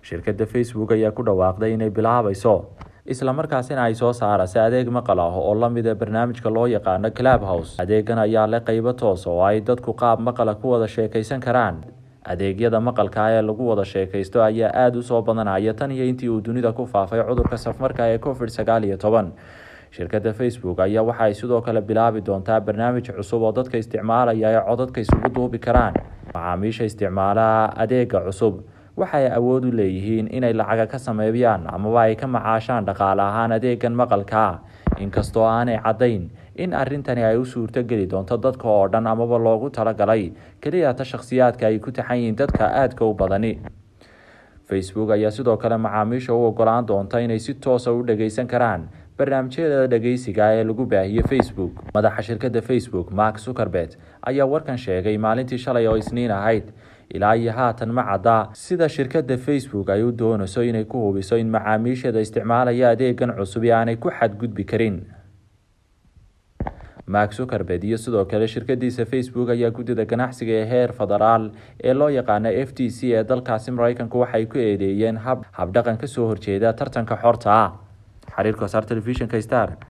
shirkadda facebook ayaa ku dhawaaqday inay bilaabayso islamarkaasina ay soo saaraysa adeeg maqal ah oo lamida barnaamijka loo yaqaano club house adeegan ayaa leh qeybo toos oo ay dadku qaab maqala ku wada sheekeysan karaan adeegyada maqalka ee lagu wada sheekaysto ayaa aada u soo badanaya tan iyo intii uu dunida ku faafay cudurka safmarka ee covid sagaal iyo toban shirkadda facebook ayaa waxa ay sidoo kale bilaabi doontaa barnaamij cusub oo dadka isticmaalaya ay codadka isugu duubi karaan macaamiisha isticmaala adeega cusub waxay awood u leeyihiin inay lacaga ka sameeyaan amaba ay ka macaashaan dhaqaale ahaan adeegan maqalka inkastoo aanay caddayn in arrintani ay u suurto geli doonto dadka oo dhan amaba loogu talagalay keliyata shakhsiyaadka ay ku taxan yihiin dadka aadka u badani facebook ayaa sidoo kale macaamiisha u ogolaan doonta inay si toosa u dhageysan karaan barnaamijyada dhageysiga ee lagu baahiyey facebook madaxa shirkadda facebook mark zuckerbet ayaa warkan sheegay maalintii shalay oo isniin ahayd ilaa iyo haatan ma cadda sida shirkadda facebook ay u doonayso inay ku hubiso in macaamiisheeda isticmaalaya adeegan cusub ee aanay ku xadgudbi karin mark zuckerbed iyo sidoo kale shirkadiisa facebook ayaa guddida ganacsiga ee heer federaal ee loo yaqaana f t c ee dalkaasi mareykanku waxay ku eedeeyeen hab habdhaqan kasoo horjeeda tartanka xorta ah xiriirka wasaar telefishinka star